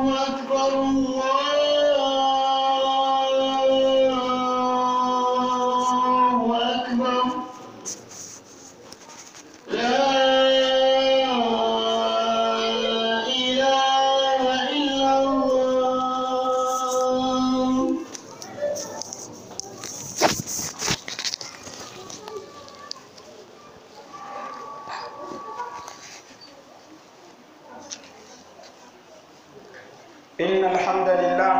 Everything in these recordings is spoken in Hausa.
أكبر الله أكبر لا إله إلا الله إن الحمد لله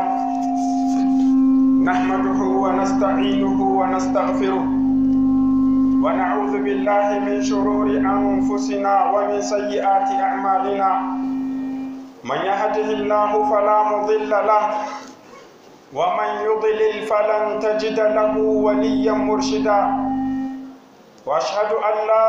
نحمده ونستعينه ونستغفره ونعوذ بالله من شرور أنفسنا ومن سيئات أعمالنا من يهده الله فلا مضل له ومن يضلل فلن تجد له وليا مرشدا وأشهد أن لا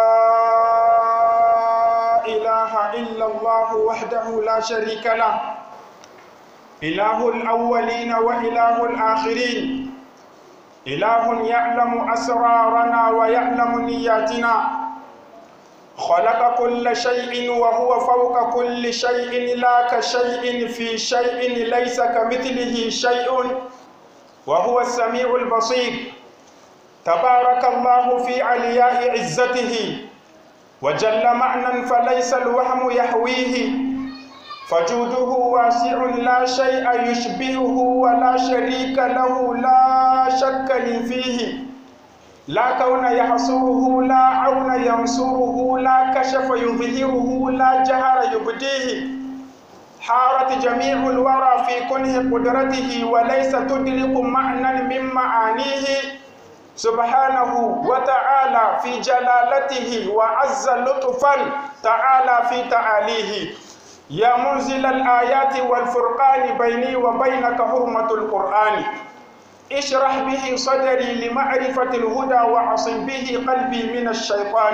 إله إلا الله وحده لا شريك له إله الأولين وإله الآخرين إله يعلم أسرارنا ويعلم نياتنا خلق كل شيء وهو فوق كل شيء لا كشيء في شيء ليس كمثله شيء وهو السميع البصير تبارك الله في علياء عزته وجل معنى فليس الوهم يحويه فجوده واسع لا شيء يشبهه ولا شريك له لا شك لي فيه لا كون يحصره لا عون ينصره لا كشف يظهره لا جهر يبديه حارت جميع الورى في كنه قدرته وليس تدرك معنى من معانيه سبحانه وتعالى في جلالته وعز لطفا تعالى في تعاليه يا منزل الآيات والفرقان بيني وبينك حرمة القرآن اشرح به صدري لمعرفة الهدى وعصم به قلبي من الشيطان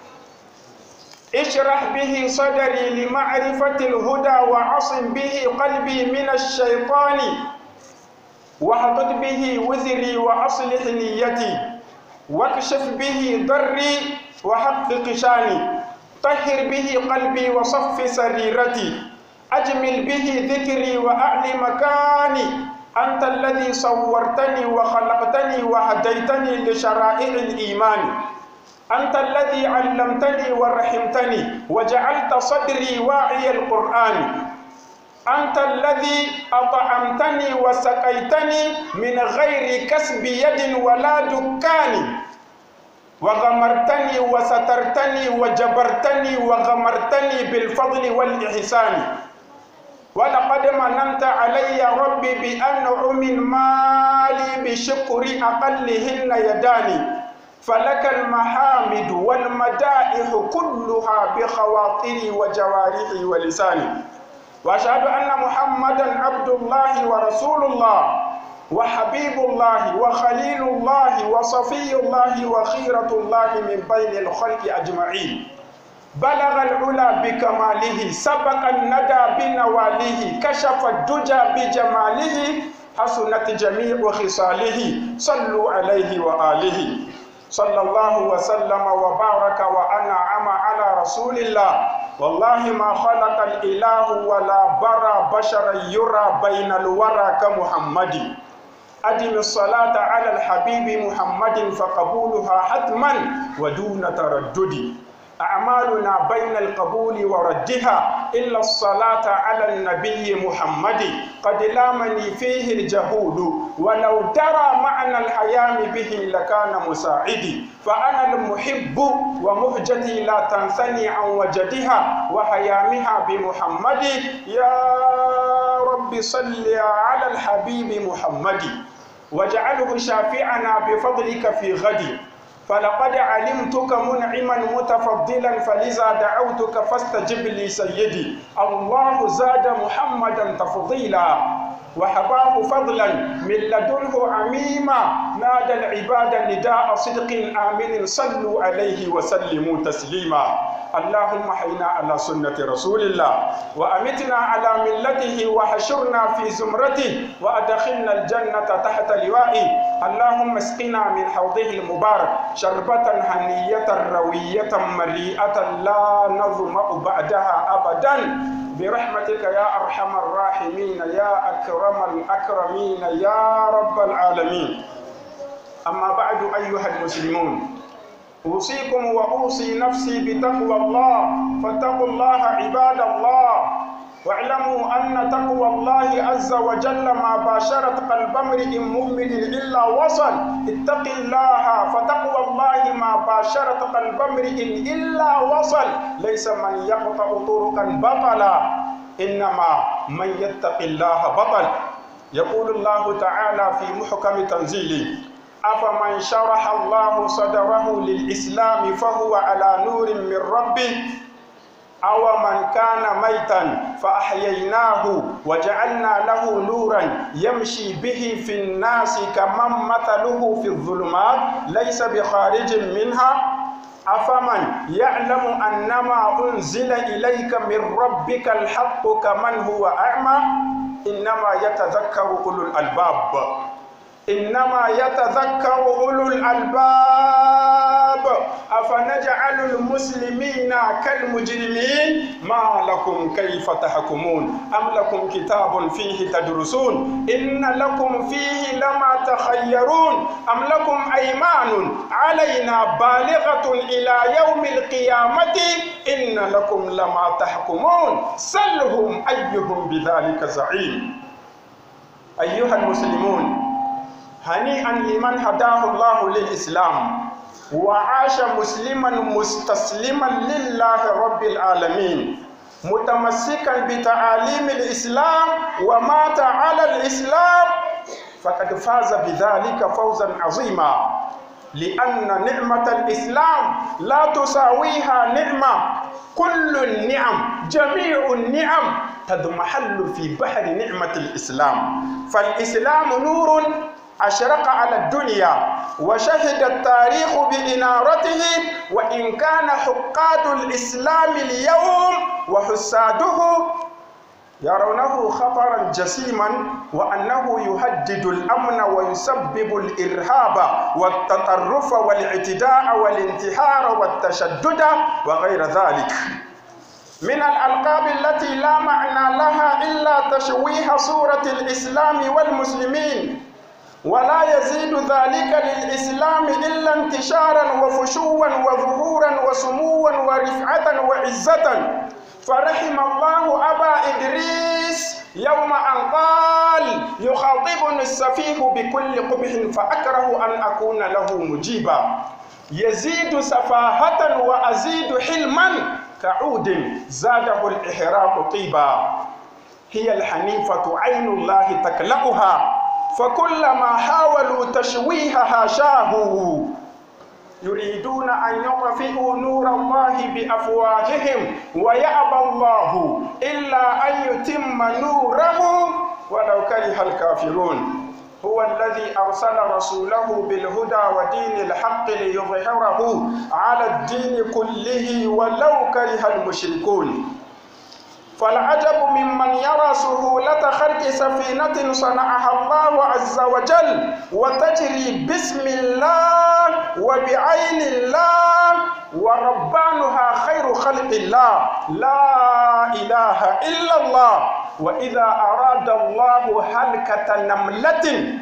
اشرح به صدري لمعرفة الهدى وعصم به قلبي من الشيطان واحطط به وزري وأصلح نيتي واكشف به ضري وحقق شاني طهر به قلبي وصف سريرتي أجمل به ذكري وأعل مكاني أنت الذي صورتني وخلقتني وهديتني لشرائع الإيمان أنت الذي علمتني ورحمتني وجعلت صدري واعي القرآن أنت الذي أطعمتني وسقيتني من غير كسب يد ولا دكان وغمرتني وسترتني وجبرتني وغمرتني بالفضل والإحسان ولقد مننت علي ربي بأنعم مالي بشكر أقلهن يداني فلك المحامد والمدائح كلها بخواطري وجوارحي ولساني وأشهد أن محمدا عبد الله ورسول الله وحبيب الله وخليل الله وصفي الله وخيرة الله من بين الخلق أجمعين بلغ العلا بكماله سبق الندى بنواله كشف الدجى بجماله حسنت جميع خصاله صلوا عليه وآله صلى الله وسلم وبارك وأنعم على رسول الله والله ما خلق الإله ولا برى بشرا يرى بين الورى كمحمد أدم الصلاة على الحبيب محمد فقبولها حتما ودون تردد أعمالنا بين القبول وردها إلا الصلاة على النبي محمد قد لامني فيه الجهود ولو درى معنى الحيام به لكان مساعدي فأنا المحب ومهجتي لا تنثني عن وجدها وحيامها بمحمد يا رب صل على الحبيب محمد واجعله شافعنا بفضلك في غد فلقد علمتك منعما متفضلا فلذا دعوتك فاستجب لي سيدي الله زاد محمدا تفضيلا وحباه فضلا من لدنه عميما نادى العباد نداء صدق آمن صلوا عليه وسلموا تسليما اللهم حينا على سنة رسول الله وأمتنا على ملته وحشرنا في زمرته وأدخلنا الجنة تحت لوائه اللهم اسقنا من حوضه المبارك شربة هنية روية مريئة لا نظمأ بعدها أبدا برحمتك يا أرحم الراحمين يا أكرم الأكرمين يا رب العالمين أما بعد أيها المسلمون أوصيكم وأوصي نفسي بتقوى الله فاتقوا الله عباد الله واعلموا أن تقوى الله عز وجل ما باشرت قلب امرئ مؤمن إلا وصل اتق الله فتقوى الله ما باشرت قلب امرئ إلا وصل ليس من يقطع طرقا بطلا إنما من يتق الله بطل يقول الله تعالى في محكم تنزيله أفمن شرح الله صدره للإسلام فهو على نور من ربه أو من كان ميتا فأحييناه وجعلنا له نورا يمشي به في الناس كمن مثله في الظلمات ليس بخارج منها أفمن يعلم أنما أنزل إليك من ربك الحق كمن هو أعمى إنما يتذكر أولو الألباب إنما يتذكر أولو الألباب أفنجعل المسلمين كالمجرمين ما لكم كيف تحكمون أم لكم كتاب فيه تدرسون إن لكم فيه لما تخيرون أم لكم أيمان علينا بالغة إلى يوم القيامة إن لكم لما تحكمون سلهم أيهم بذلك زعيم أيها المسلمون هنيئا لمن هداه الله للإسلام وعاش مسلما مستسلما لله رب العالمين متمسكا بتعاليم الإسلام ومات على الإسلام فقد فاز بذلك فوزا عظيما لأن نعمة الإسلام لا تساويها نعمة كل النعم جميع النعم تضمحل في بحر نعمة الإسلام فالإسلام نور أشرق على الدنيا وشهد التاريخ بإنارته وإن كان حقاد الإسلام اليوم وحساده يرونه خطرا جسيما وأنه يهدد الأمن ويسبب الإرهاب والتطرف والاعتداء والانتحار والتشدد وغير ذلك من الألقاب التي لا معنى لها إلا تشويه صورة الإسلام والمسلمين ولا يزيد ذلك للإسلام إلا انتشارا وفشوا وظهورا وسموا ورفعة وعزة فرحم الله أبا إدريس يوم أن قال يخاطبني السفيه بكل قبح فأكره أن أكون له مجيبا يزيد سفاهة وأزيد حلما كعود زاده الإحراق طيبا هي الحنيفة عين الله تكلأها فكلما حاولوا تشويهها شاهوا يريدون أن يطفئوا نور الله بأفواههم ويأبى الله إلا أن يتم نوره ولو كره الكافرون هو الذي أرسل رسوله بالهدى ودين الحق ليظهره على الدين كله ولو كره المشركون فالعجب ممن يرى سهولة خلق سفينة صنعها الله عز وجل وتجري باسم الله وبعين الله وربانها خير خلق الله لا إله إلا الله وإذا أراد الله هلكة نملة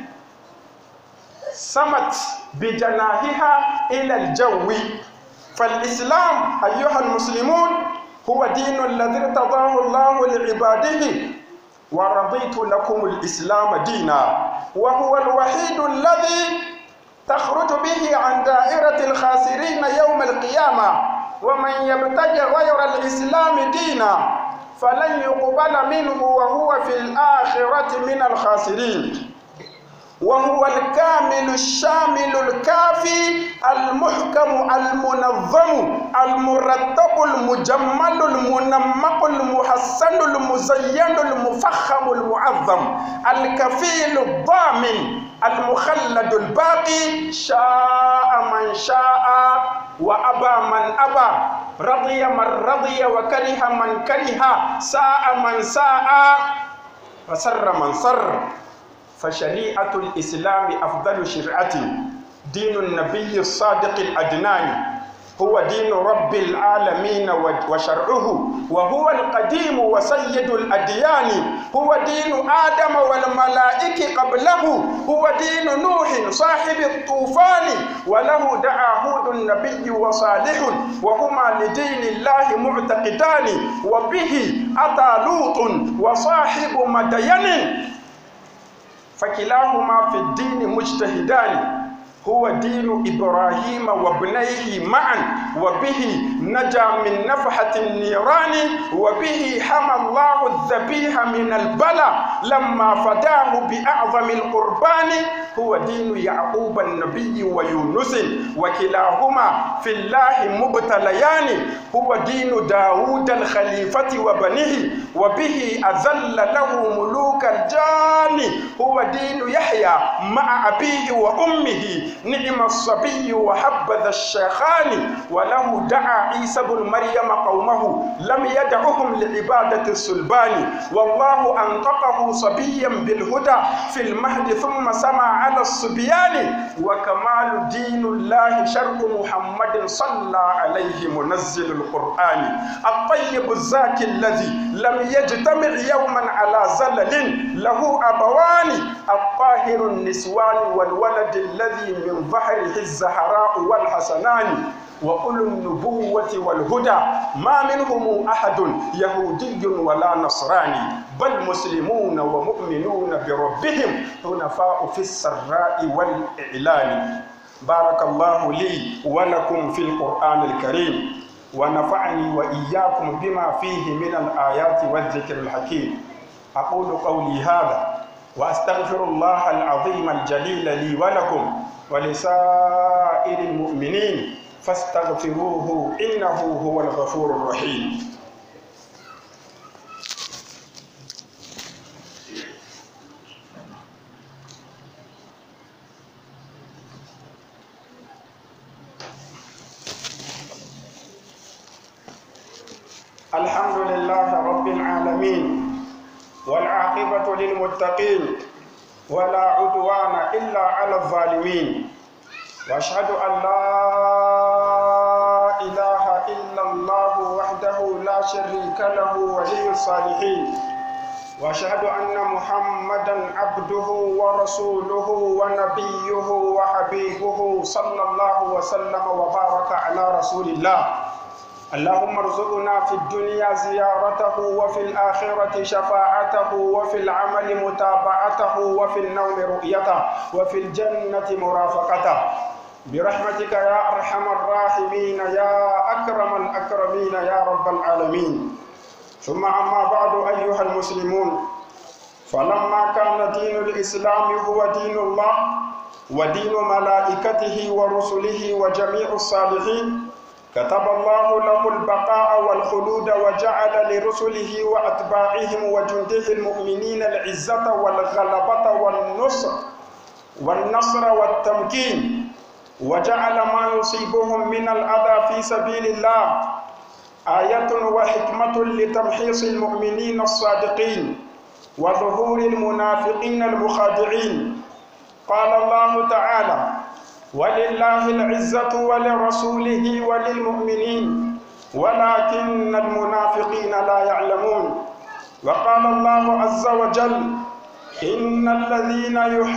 سمت بجناحها إلى الجو فالإسلام أيها المسلمون هو دين الذي ارتضاه الله لعباده ورضيت لكم الإسلام دينا وهو الوحيد الذي تخرج به عن دائرة الخاسرين يوم القيامة ومن يبتغي غير الإسلام دينا فلن يقبل منه وهو في الآخرة من الخاسرين وهو الكامل الشامل الكافي المحكم المنظم المرتب المجمل المنمق المحسن المزين المفخم المعظم الكفيل الضامن المخلد الباقي شاء من شاء وأبى من أبى رضي من رضي وكره من كره ساء من ساء فسر من سر فشريعة الإسلام أفضل شرعة دين النبي الصادق الأدنان هو دين رب العالمين وشرعه وهو القديم وسيد الأديان هو دين آدم والملائكة قبله هو دين نوح صاحب الطوفان وله دعا هود النبي وصالح وهما لدين الله معتقدان وبه أتى لوط وصاحب مدين فكلاهما في الدين مجتهدان هو دين إبراهيم وابنيه معا وبه نجا من نفحة النيران وبه حمى الله الذبيح من البلاء لما فداه بأعظم القربان هو دين يعقوب النبي ويونس وكلاهما في الله مبتليان هو دين داود الخليفة وبنيه وبه أذل له ملوك الجان هو دين يحيى مع أبيه وأمه نعم الصبي وحبذا الشيخان وله دعا عيسى بن مريم قومه لم يدعهم لعبادة السلبان والله أنطقه صبيا بالهدى في المهد ثم سمع على الصبيان وكمال دين الله شرع محمد صلى عليه منزل القرآن الطيب الزاكي الذي لم يجتمع يوما على زلل له أبوان الطاهر النسوان والولد الذي من ظهره الزهراء والحسنان وأولو النبوة والهدى ما منهم أحد يهودي ولا نصراني بل مسلمون ومؤمنون بربهم حنفاء في السراء والإعلان بارك الله لي ولكم في القرآن الكريم ونفعني وإياكم بما فيه من الآيات والذكر الحكيم أقول قولي هذا وأستغفر الله العظيم الجليل لي ولكم ولسائر المؤمنين فاستغفروه إنه هو الغفور الرحيم الحمد لله رب العالمين والعاقبة للمتقين ولا عدوان إلا على الظالمين واشهد ان لا اله الا الله وحده لا شريك له ولي الصالحين واشهد ان محمدا عبده ورسوله ونبيه وحبيبه صلى الله وسلم وبارك على رسول الله اللهم ارزقنا في الدنيا زيارته وفي الآخرة شفاعته وفي العمل متابعته وفي النوم رؤيته وفي الجنة مرافقته برحمتك يا أرحم الراحمين يا أكرم الأكرمين يا رب العالمين ثم أما بعد أيها المسلمون فلما كان دين الإسلام هو دين الله ودين ملائكته ورسله وجميع الصالحين كتب الله له البقاء والخلود وجعل لرسله وأتباعهم وجنده المؤمنين العزة والغلبة والنصر والنصر والتمكين وجعل ما يصيبهم من الأذى في سبيل الله آية وحكمة لتمحيص المؤمنين الصادقين وظهور المنافقين المخادعين قال الله تعالى ولله العزة ولرسوله وللمؤمنين ولكن المنافقين لا يعلمون وقال الله عز وجل إن الذين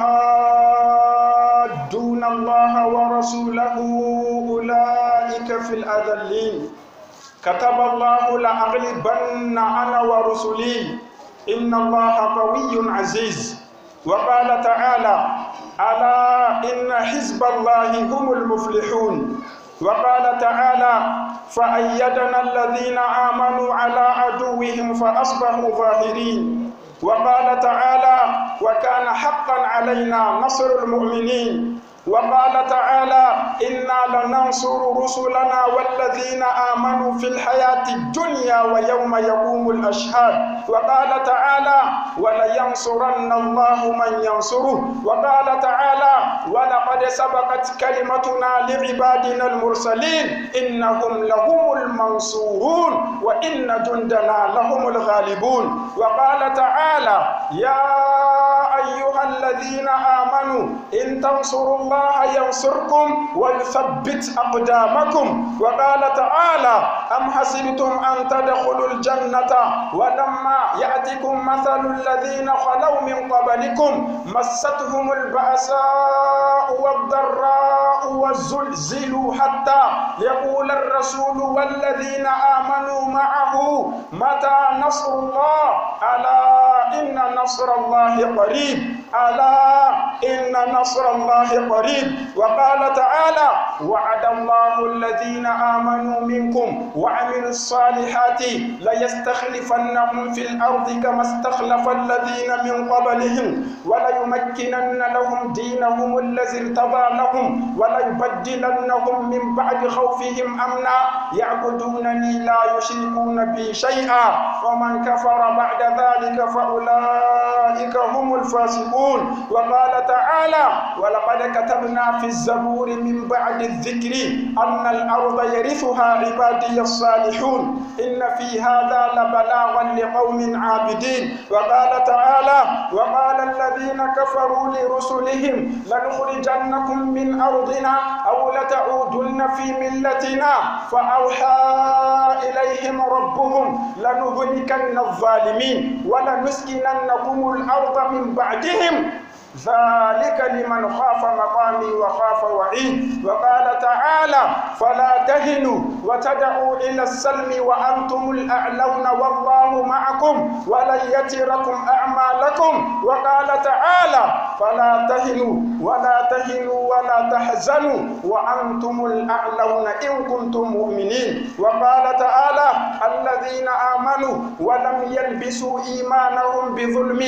يحادون الله ورسوله أولئك في الأذلين كتب الله لأغلبن أنا ورسلي إن الله قوي عزيز وقال تعالى ألا إن حزب الله هم المفلحون وقال تعالى فأيدنا الذين آمنوا على عدوهم فأصبحوا ظاهرين وقال تعالى وكان حقا علينا نصر المؤمنين وقال تعالى إنا لننصر رسلنا والذين آمنوا في الحياة الدنيا ويوم يقوم الأشهاد وقال تعالى ولينصرن الله من ينصره وقال تعالى ولقد سبقت كلمتنا لعبادنا المرسلين إنهم لهم المنصورون وإن جندنا لهم الغالبون وقال تعالى يا أيها أيها الذين آمنوا إن تنصروا الله ينصركم ويثبت أقدامكم وقال تعالى أم حسبتم أن تدخلوا الجنة ولما يأتكم مثل الذين خلوا من قبلكم مستهم البأساء والضراء والزلزلوا حتى يقول الرسول والذين آمنوا معه متى نصر الله ألا إن نصر الله قريب ألا إن نصر الله قريب وقال تعالى وعد الله الذين آمنوا منكم وعملوا الصالحات ليستخلفنهم في الأرض كما استخلف الذين من قبلهم وليمكنن لهم دينهم الذي ارتضى لهم وليبدلنهم من بعد خوفهم أمنا يعبدونني لا يشركون بي شيئا ومن كفر بعد ذلك فأولئك هم الفاسقون وقال تعالى ولقد كتبنا في الزبور من بعد الذكر أن الأرض يرثها عبادي الصالحون إن في هذا لبلاغا لقوم عابدين وقال تعالى وقال الذين كفروا لرسلهم لنخرجنكم من أرضنا أو لتعودن في ملتنا فأوحى إليهم ربهم لنهلكن الظالمين ولنسكننكم الأرض من بعدهم ذلك لمن خاف مقامي وخاف وعيد وقال تعالى فلا تهنوا وتدعوا إلى السلم وأنتم الأعلون والله معكم ولن يتركم أعمالكم وقال تعالى فلا تهنوا ولا تهنوا ولا تحزنوا وأنتم الأعلون إن كنتم مؤمنين وقال تعالى الذين آمنوا ولم يلبسوا إيمانهم بظلم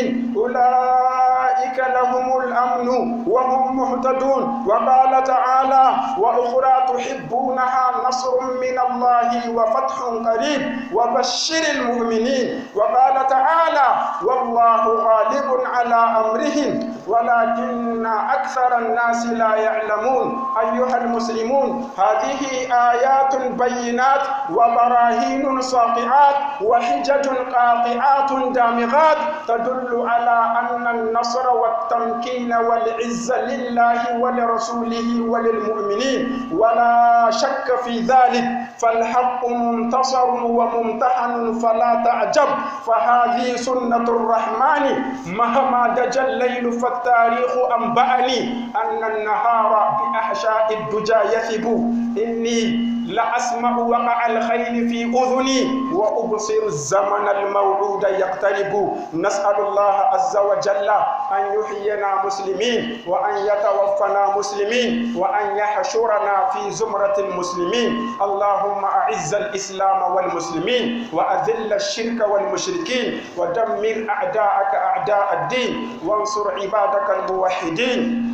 أولئك لهم الأمن وهم مهتدون وقال تعالى وأخرى تحبونها نصر من الله وفتح قريب وبشر المؤمنين وقال تعالى والله غالب على أمرهم ولكن أكثر الناس لا يعلمون أيها المسلمون هذه آيات بينات وبراهين ساطعات وحجج قاطعات دامغات تدل على أن النصر والتمكين والعزة لله ولرسوله وللمؤمنين ولا شك في ذلك فالحق منتصر وممتحن فلا تعجب فهذه سنة الرحمن مهما دجى الليل فالتاريخ أنبأني أن النهار بأحشاء الدجى يثب إني لأسمع وقع الخيل في أذني وأبصر الزمن الموعود يقترب نسأل الله عز وجل أن يحيينا مسلمين وأن يتوفنا مسلمين وأن يحشرنا في زمرة المسلمين اللهم أعز الإسلام والمسلمين وأذل الشرك والمشركين ودمر أعداءك أعداء الدين وانصر عبادك الموحدين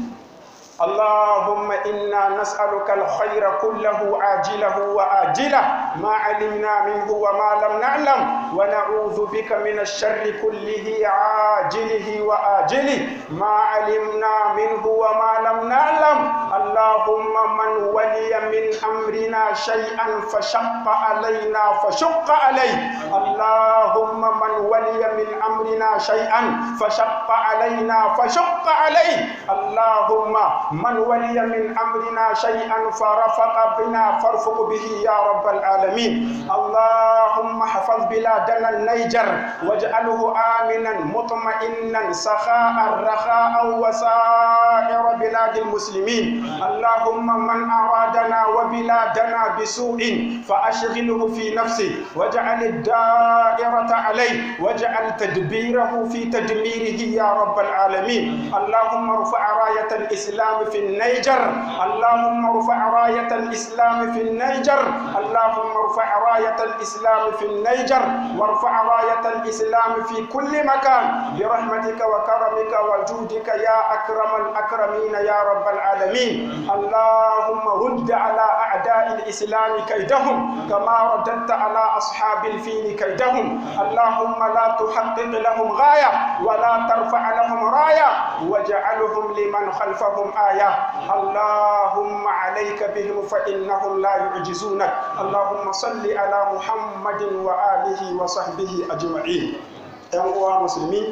اللهم إنا نسألك الخير كله عاجله وآجله ما علمنا منه وما لم نعلم ونعوذ بك من الشر كله عاجله وآجله ما علمنا منه وما لم نعلم اللهم من ولي من أمرنا شيئا فشق علينا فشق عليه اللهم من ولي من أمرنا شيئا فشق علينا فشق عليه اللهم من ولي من أمرنا شيئا فرفق بنا فارفق به يا رب العالمين اللهم احفظ بلادنا النيجر واجعله آمنا مطمئنا سخاء رخاء وسائر بلاد المسلمين اللهم من أرادنا وبلادنا بسوء فأشغله في نفسه واجعل الدائرة عليه واجعل تدبيره في تدميره يا رب العالمين اللهم ارفع راية الإسلام في النيجر اللهم ارفع راية الإسلام في النيجر اللهم ارفع راية الإسلام في النيجر وارفع راية الإسلام في كل مكان برحمتك وكرمك وجودك يا أكرم الأكرمين يا رب العالمين اللهم رد على أعداء الإسلام كيدهم كما رددت على أصحاب الفيل كيدهم اللهم لا تحقق لهم غاية ولا ترفع لهم راية واجعلهم لمن خلفهم آية اللهم عليك بهم فإنهم لا يعجزونك اللهم صل على محمد وآله وصحبه أجمعين ‘yan uwa musulmi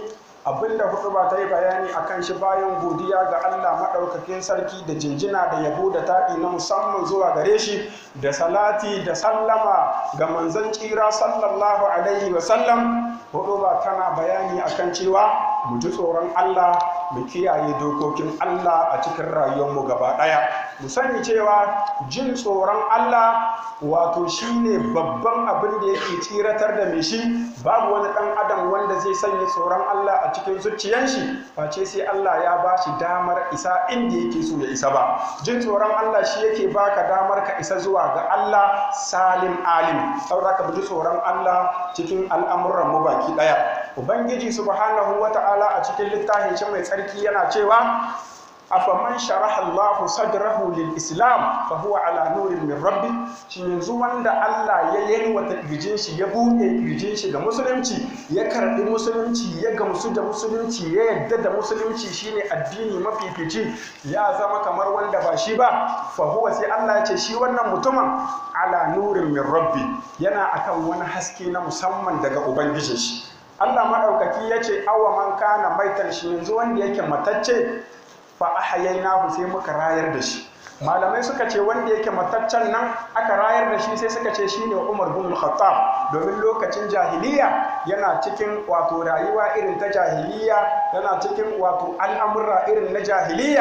abinda hudu ba ta yi bayani a kan shi bayan godiya ga Allah maɗaukakin sarki da jinjina da yabo da taɗi na musamman zuwa gare shi da salati da sallama ga manzon tsira sallallahu alaihi wasallam hudu ba tana bayani a kan cewa mu ji tsoron Allah mu kiyaye dokokin Allah a cikin rayuwarmu gaba ɗaya mu sani cewa jin tsoron Allah wato shine babban abin da yake tsiratar da mai shi babu wani ɗan adam wanda zai sanya tsoron Allah a cikin zuciyar shi face sai Allah ya ba shi damar isa inda yake so ya isa ba jin tsoron Allah shi yake baka damar ka isa zuwa ga Allah salim alim saboda ka bi tsoron Allah cikin al'amuran mu baki ɗaya ubangiji subhanahu wata'ala a cikin littafin shi mai tsarki yana cewa afaman sharaha Allahu sadrahu lil Islam fa huwa ala nurin min rabbi shi yanzu wanda Allah ya yalwata kirjin shi ya buɗe kirjin shi ga musulunci ya karbi musulunci ya gamsu da musulunci ya yadda da musulunci shine addini mafifici ya zama kamar wanda ba shi ba fa huwa sai Allah ya ce shi wannan mutumin ala nurin min rabbi yana akan wani haske na musamman daga ubangijin shi Allah maɗaukaki ya ce awa man kana maitan shi yanzu wanda yake matacce fa ahayainahu sai muka rayar da shi malamai suka ce wanda yake mataccen nan aka rayar da shi sai suka ce shine Umar bin Khattab domin lokacin jahiliya yana cikin wato rayuwa irin ta jahiliya yana cikin wato al'amurra irin na jahiliya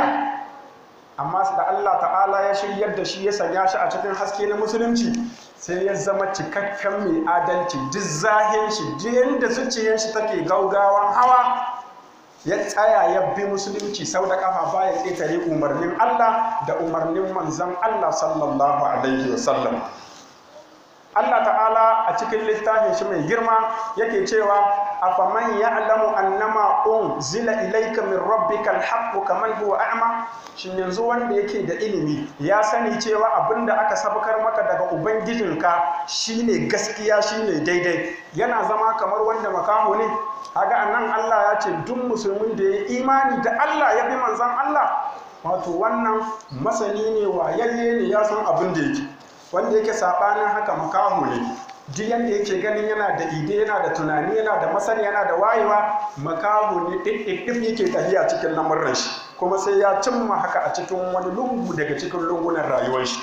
amma da Allah ta'ala ya shiryar da shi ya sanya shi a cikin haske na musulunci sai ya zama cikakken mai adalci duk zahin shi duk yadda zuciyar shi take gaugawan hawa ya tsaya ya bi musulunci sau da kafa baya ƙetare umarnin Allah da umarnin manzon Allah sallallahu alaihi wasallam Allah ta'ala a cikin littafin shi mai girma yake cewa afaman ya'lamu annama unzila ilayka min rabbika alhaqqu kaman huwa a'ma shin yanzu wanda yake da ilimi ya sani cewa abinda aka sabakar maka daga ubangijinka shine gaskiya shine daidai yana zama kamar wanda makaho ne kaga anan Allah ya ce duk musulmin da ya imani da Allah ya bi manzon Allah wato wannan masani ne wayayye ne ya san abin da yake wanda yake sabanin haka makaho ne duk yanda yake ganin yana da ide yana da tunani yana da masani yana da wayewa makaho ne ɗin yake tafiya cikin lamarin shi kuma sai ya cimma haka a cikin wani lungu daga cikin lungunan rayuwar shi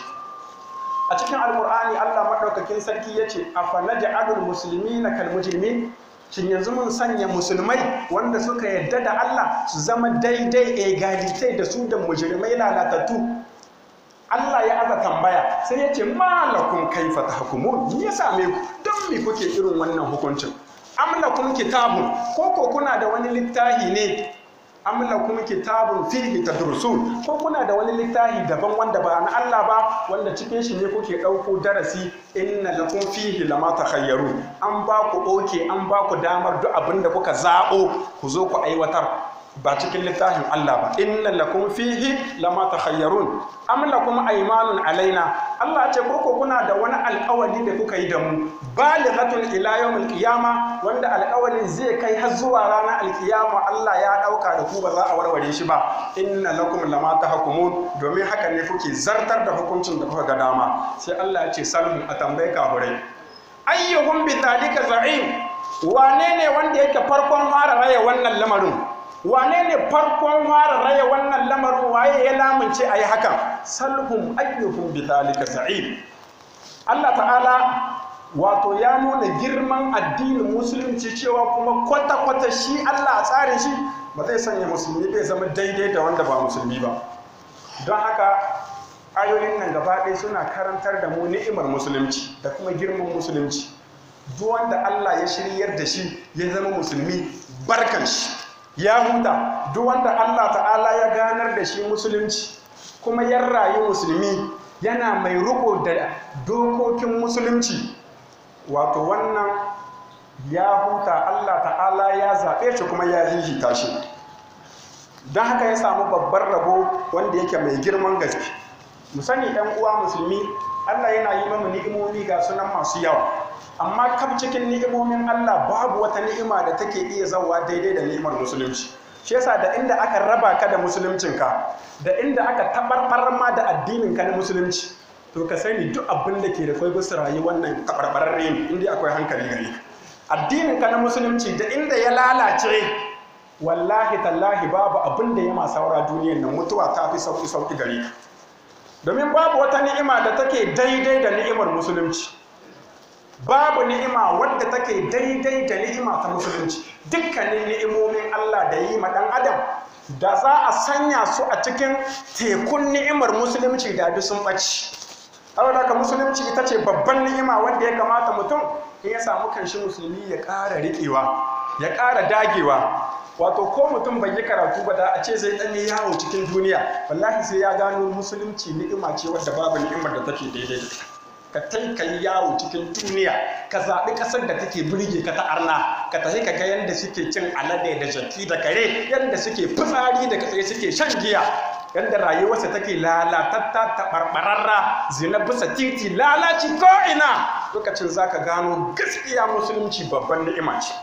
a cikin alkur'ani Allah maɗaukakin sarki ya ce afa naj'alul muslimina kal mujrimin shin yanzu mun sanya musulmai wanda suka yadda da Allah su zama daidai egalitai da su da mujrimai lalatattu Allah ya aza tambaya sai ya ce malakun kaifa tahkumun me ya same ku don me kuke irin wannan hukuncin am lakum kitabun ko ko kuna da wani littafi ne am lakum kitabun fihi tadrusun ko kuna da wani littafi daban wanda ba na Allah ba wanda cikin shi ne kuke ɗauko darasi inna lakum fihi lama takhayyaru an ba ku oke an ba ku damar duk abin da kuka zaɓo ku zo ku aiwatar ba cikin littafin Allah ba inna lakum fihi lama takhayyarun am lakum aymanun alaina Allah ce koko kuna da wani alƙawari da kuka yi da mu balighatun ila yawmil qiyama wanda alƙawarin zai kai har zuwa ranar alƙiyama Allah ya ɗauka da ku ba za a warware shi ba inna lakum lama tahkumun domin haka ne kuke zartar da hukuncin da kuka ga dama sai Allah ya ce salmu a tambaye kafurai ayyuhum bi dhalika za'im wane ne wanda yake farkon fara raya wannan lamarin wane ne farkon fara raya wannan lamarin waye ya lamunce a yi hakan salhum ayyuhum bi dhalika za'im Allah ta'ala wato ya nuna girman addinin musulunci cewa kuma kwata-kwata shi Allah a tsarin shi ba zai sanya musulmi bai zama daidai da wanda ba musulmi ba don haka ayoyin nan gaba ɗaya suna karantar da mu ni'imar musulunci da kuma girman musulunci duk wanda Allah ya shiryar da shi ya zama musulmi barkan shi ya huta duk wanda Allah ta'ala ya ganar da shi musulunci kuma ya rayu musulmi yana mai riko da dokokin musulunci wato wannan ya huta Allah ta'ala ya zaɓe shi kuma ya hihita shi don haka ya samu babban rabo wanda yake mai girman gaske mu sani ɗan uwa musulmi Allah yana yi mamu ni'imomi ga sunan masu yawa amma kaf cikin ni'imomin Allah babu wata ni'ima da take iya zawa daidai da ni'imar musulunci shi yasa da inda aka raba ka da musuluncinka da inda aka tabarbar ma da addininka na musulunci to ka sani duk abin da ke da kwai bisa rayuwar nan tabarbararre ne inda akwai hankali gare ka addininka na musulunci da inda ya lalace wallahi tallahi babu abin da ya ma saura duniyar nan mutuwa ta fi sauki sauki gare ka domin babu wata ni'ima da take daidai da ni'imar musulunci babu ni'ima wadda take daidai da ni'ima ta musulunci dukkanin ni'imomin Allah da yi ma dan adam da za a sanya su a cikin tekun ni'imar musulunci da bi sun ɓaci saboda haka musulunci ita ce babban ni'ima wanda ya kamata mutum in ya samu kanshi musulmi ya ƙara riƙewa ya ƙara dagewa wato ko mutum bai yi karatu ba da a ce zai ɗan yawo cikin duniya wallahi sai ya gano musulunci ni'ima ce wadda babu ni'imar da take daidai da ka tai ka yi yawo cikin duniya ka zaɓi ƙasar da take burge ka ta arna ka tafi ka ga yadda suke cin alade da jaki da kare yadda suke fitsari da katsaye suke shan giya yadda rayuwarsa take lalatatta taɓarɓararra zina bisa titi lalaci ko'ina lokacin za ka gano gaskiya musulunci babban ni'ima ce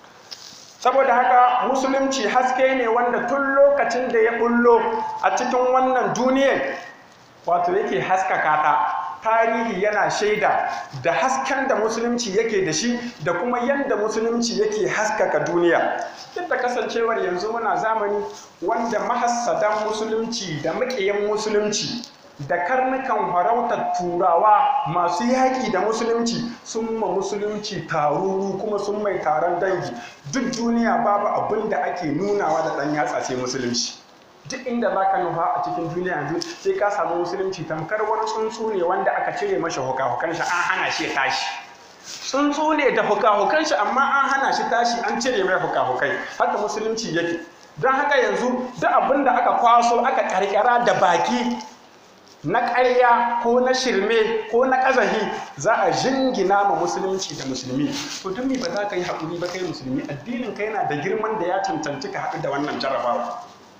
saboda haka musulunci haske ne wanda tun lokacin da ya bullo a cikin wannan duniyar wato yake haskaka ta tarihi yana shaida da hasken da musulunci yake da shi da kuma yadda musulunci yake haskaka duniya duk da kasancewar yanzu muna zamani wanda mahassadan musulunci da maƙiyan musulunci da karnukan farautar turawa masu yaƙi da musulunci sun ma musulunci taruru kuma sun mai taron dangi duk duniya babu abin da ake nunawa da ɗan yatsa sai musulunci duk inda za ka nufa a cikin duniya yanzu sai ka samu musulunci tamkar wani tsuntsu ne wanda aka cire mashi huka-hukan shi an hana shi tashi tsuntsu ne da huka-hukan shi amma an hana shi tashi an cire mai huka-hukai haka musulunci yake don haka yanzu duk abin da aka kwaso aka karkara da baki na ƙarya ko na shirme ko na ƙazahi za a jingina ma musulunci da musulmi to don me ba za ka yi haƙuri ba kai musulmi addinin ka yana da girman da ya cancanci ka haɗu da wannan jarabawa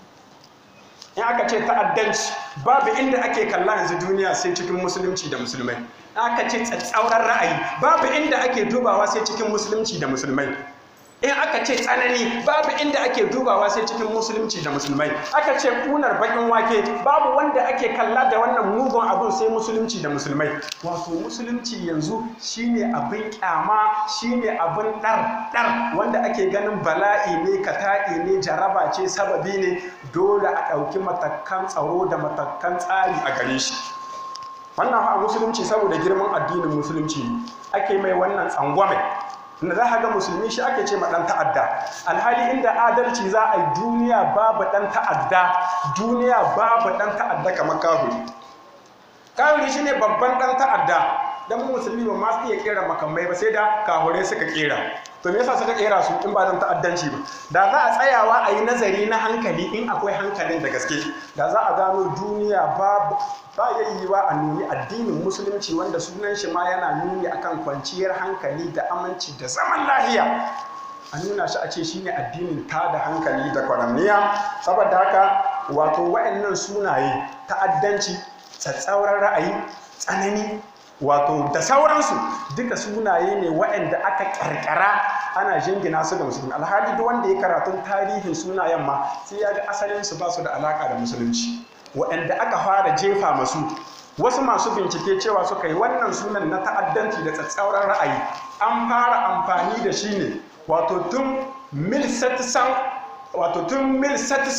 in aka ce ta'addanci babu inda ake kalla yanzu duniya sai cikin musulunci da musulmai aka ce tsatsauran ra'ayi babu inda ake dubawa sai cikin musulunci da musulmai in aka ce tsanani babu inda ake dubawa sai cikin musulunci da musulmai aka ce kunar bakin wake babu wanda ake kalla da wannan mugun abun sai musulunci da musulmai wato musulunci yanzu shine abin kyama shine abin dar dar wanda ake ganin bala'i ne kata'i ne jaraba ce sababi ne dole a ɗauki matakan tsaro da matakan tsari a gare shi wannan a musulunci saboda girman addinin musulunci ake mai wannan tsangwame da za a ga musulmi shi ake ce ma ɗan ta'adda alhali inda adalci za a yi duniya babu ɗan ta'adda duniya babu ɗan ta'adda kamar kahuri kahuri shi ne babban ɗan ta'adda don mu musulmi ba ma su iya kera makamai ba sai da kahure suka kera to me yasa suka kera su in ba dan ta'addanci ba da za a tsayawa a yi nazari na hankali in akwai hankalin da gaske da za a gano duniya babu ba ya yi wa a nuni addinin musulunci wanda sunan shi ma yana nuni akan kwanciyar hankali da aminci da zaman lahiya a nuna shi a ce shine addinin ta da hankali da kwaramniya saboda haka wato wa'annan sunaye ta'addanci tsatsauran ra'ayi tsanani wato da sauransu duka sunaye ne waɗanda aka ƙarƙara ana jingina su da musulmi alhali duk wanda ya karatun tarihin sunayen ma sai ya ga asalinsu ba su da alaƙa da musulunci waɗanda aka fara jefa masu wasu masu bincike cewa suka yi wannan sunan na ta'addanci da tsatsauran ra'ayi an fara amfani da shi ne wato tun mil wato tun mil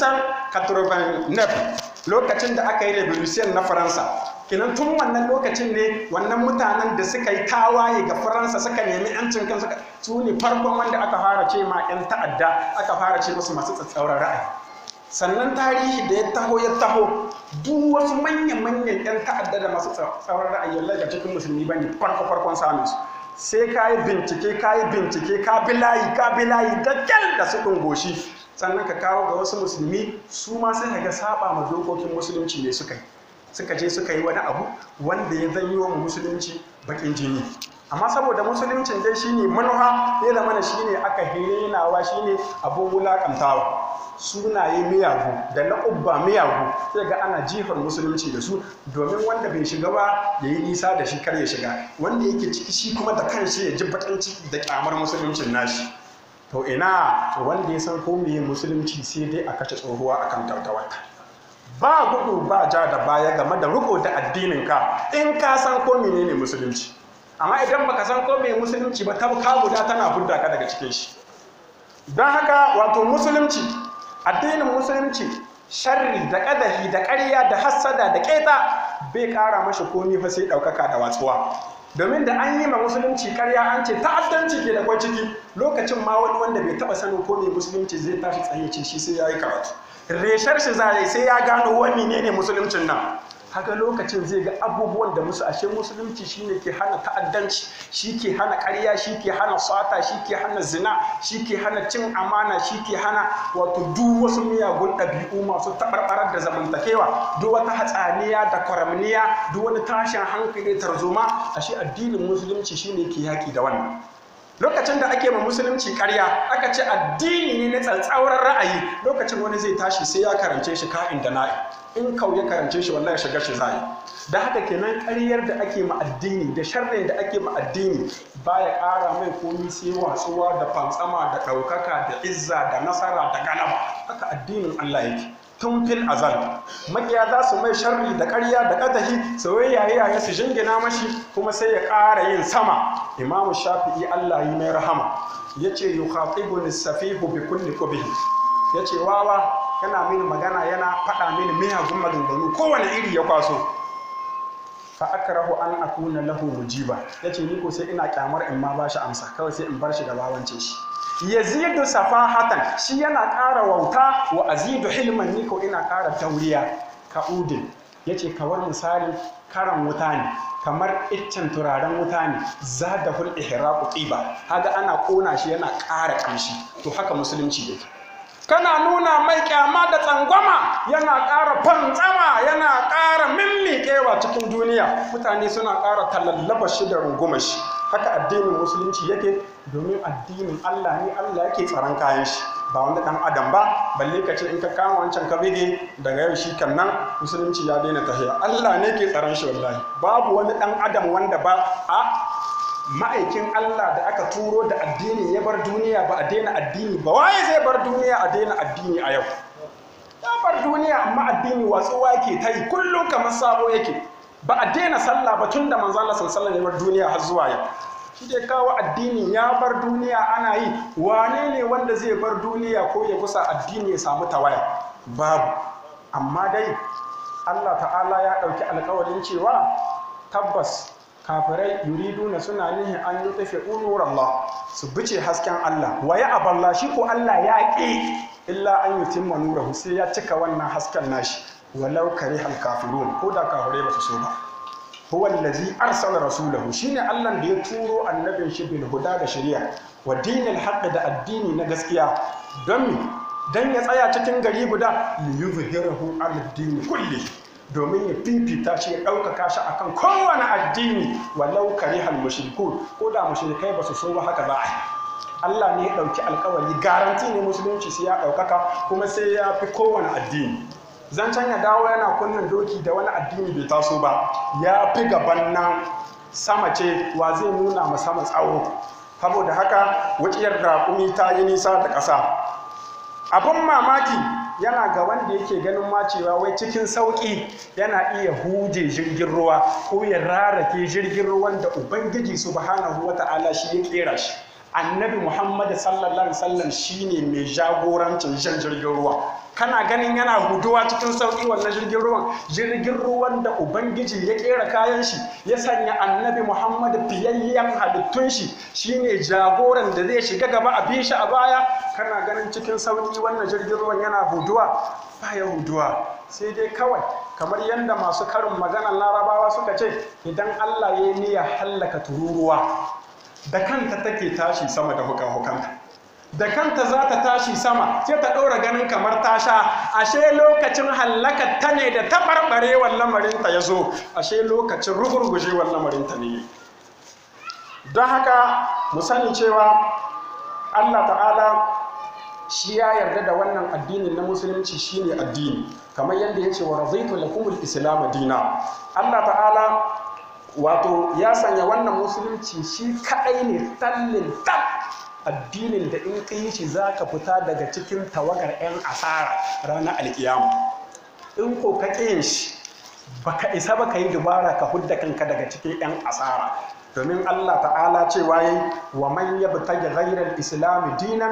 lokacin da aka yi revolution na faransa kinan tun wannan lokacin ne wannan mutanen da suka yi tawaye ga faransa suka nemi yancin kansu su ne farkon wanda aka fara ce ma 'yan ta'adda aka fara ce musu masu tsatsauran ra'ayi sannan tarihi da ya taho ya taho duk wasu manyan-manyan 'yan ta'adda da masu tsauran ra'ayi wallahi ga cikin musulmi ba ne farko farkon samun su sai ka yi bincike ka yi bincike ka bi layi ka bi layi da kyal da su goshi sannan ka kawo ga wasu musulmi su ma sai ga saba ma dokokin musulunci ne suka yi suka je suka yi wani abu wanda ya zanyi wa musulunci bakin jini amma saboda musuluncin dai shine manuha ya zama shine aka hirenawa shine abun wulakantawa sunaye miyagu da na ubba miyagu sai ga ana jifar musulunci da su domin wanda bai shiga ba ya yi nisa da shi kar ya shiga wanda yake ciki shi kuma da kanshi ya ji bakin ciki da kyamar musuluncin nashi to ina wanda ya san ko meye musulunci sai dai a kashe tsohuwa akan tautawarta ba gudu ba ja da baya game da riko da addinin ka in ka san ko menene musulunci amma idan baka san ko meye musulunci ba ta ka guda tana budda ka daga cikin shi don haka wato musulunci addinin musulunci sharri da ƙadahi da ƙarya da hassada da ƙeta bai ƙara mashi komi fa sai ɗaukaka da watsuwa domin da an yi ma musulunci ƙarya an ce ta'addanci ke da kwai ciki lokacin ma wani wanda bai taɓa sanin ko me musulunci zai tashi tsaye ce shi sai ya yi karatu reshar shi za sai ya gano wani ne ne musuluncin nan haka lokacin zai ga abubuwan da musu ashe musulunci shine ke hana ta'addanci shi ke hana ƙarya shi ke hana sata shi ke hana zina shi ke hana cin amana shi ke hana wato duk wasu miyagun ɗabi'u masu taɓarɓarar da zamantakewa duk wata hatsaniya da kwaramniya duk wani tashin hankali tarzoma ashe addinin musulunci shine ke yaƙi da wannan lokacin da ake ma musulunci ƙarya aka ce addini ne na tsatsauran ra'ayi lokacin wani zai tashi sai ya karance shi ka'in da na'i in kau ya karance shi wallahi shiga shi zai da haka kenan ƙaryar da ake ma addini da sharrin da ake ma addini baya ƙara mai komi sai watsuwa da fantsama da ɗaukaka da izza da nasara da galaba haka addinin Allah yake tun fil azal makiya za su mai sharri da ƙarya da ƙadahi soyayya yaya su jingina mashi kuma sai ya ƙara yin sama imamu shafi'i Allah yi mai rahama yace yukhatibuni safihu bi kulli qubhi yace wawa yana mini magana yana faɗa mini miyagun maganganu kowane iri ya kwaso fa akrahu an akuna lahu mujiba yace ni ko sai ina kyamar in ma bashi amsa kawai sai in bar shi da bawance shi yazidu safahatan shi yana ƙara wauta wa azidu hilman ni ko ina ƙara tauriya ka'udin yace kawar misali karan wuta ne kamar iccen turaren wuta ne za da hul ihraqu qiba haga ana kona shi yana ƙara ƙamshi to haka musulunci yake kana nuna mai kyama da tsangwama yana ƙara fantsama yana ƙara mimmiƙewa cikin duniya mutane suna ƙara tallallaba shi da rungumar shi haka addinin musulunci yake domin addinin Allah ne Allah yake tsaron kayan shi ba wanda ɗan adam ba balle ka ce in ka kama wancan ka bige daga yau shi kan nan musulunci ya daina tahiya Allah ne ke tsaron shi wallahi babu wani ɗan adam wanda ba a ma'aikin Allah da aka turo da addini ya bar duniya ba a daina addini ba waye zai bar duniya a daina addini a yau ya bar duniya amma addini watsuwa yake ta yi kullum kamar sabo yake ba a daina sallah ba tun da manzo Allah sallallahu ya bar duniya har zuwa yau shi dai kawo addini ya bar duniya ana yi wane ne wanda zai bar duniya ko ya kusa addini ya samu tawaya babu amma dai Allah ta'ala ya ɗauki alkawarin cewa tabbas kafirai yuriduna suna nihin an yi tafi unuwar Allah su bice hasken Allah wa ya aballa shi ko Allah ya ƙi illa an yi timma nurahu sai ya cika wannan hasken nashi walau kare hal kafirun ko da kafirai ba su so ba huwa allazi arsala rasulahu shine Allah da ya turo annabin shi bil huda da shari'a wa dinil haqq da addini na gaskiya don mi dan ya tsaya cikin gari guda liyuzhirahu ala dini kulli domin ya fifita shi ya ɗaukaka shi akan kowane addini walau karihal mushrikun ko da mushrikai ba su so ba haka za a yi Allah ne ya ɗauki alkawari garanti ne musulunci sai ya ɗaukaka kuma sai ya fi kowane addini zancen ya dawo yana kunnen doki da wani addini bai taso ba ya fi gaban nan sama ce wa zai nuna ma sama tsawo saboda haka wuciyar raƙumi ta yi nisa da ƙasa abin mamaki yana ga wanda yake ganin ma cewa wai cikin sauƙi yana iya huje jirgin ruwa ko ya rarake jirgin ruwan da ubangiji subhanahu wata'ala shi ya kera shi annabi muhammad sallallahu alaihi wasallam shine mai jagorancin jan jirgin ruwa kana ganin yana guduwa cikin sauƙi wannan jirgin ruwan jirgin ruwan da ubangiji ya kera kayan shi ya sanya annabi muhammad fiyayyen halittun shi shine jagoran da zai shiga gaba a bi shi a baya kana ganin cikin sauƙi wannan jirgin ruwan yana huduwa baya huduwa sai dai kawai kamar yadda masu karin maganar larabawa suka ce idan allah ya yi niyyar hallaka tururuwa da kanta take tashi sama da hukan-hukanta da kanta za ta tashi sama sai ta ɗora ganin kamar ta sha ashe lokacin hallakar ta ne da taɓarɓarewar lamarinta ya zo ashe lokacin rugurgujewar lamarinta ne don haka mu sani cewa allah ta'ala shi ya yarda da wannan addinin na musulunci shine addini kamar yadda ya ce wa razaitu lakumul islam dina allah ta'ala wato ya sanya wannan musulunci shi kadai ne tallin tab addinin da in ka yi shi za ka fita daga cikin tawagar 'yan asara ranar alkiyama in ko ka ƙin shi baka isa ba ka yi dubara ka hudda kanka daga cikin 'yan asara domin Allah ta'ala cewa yayi wa man yabtaji ghayra al-islam dinan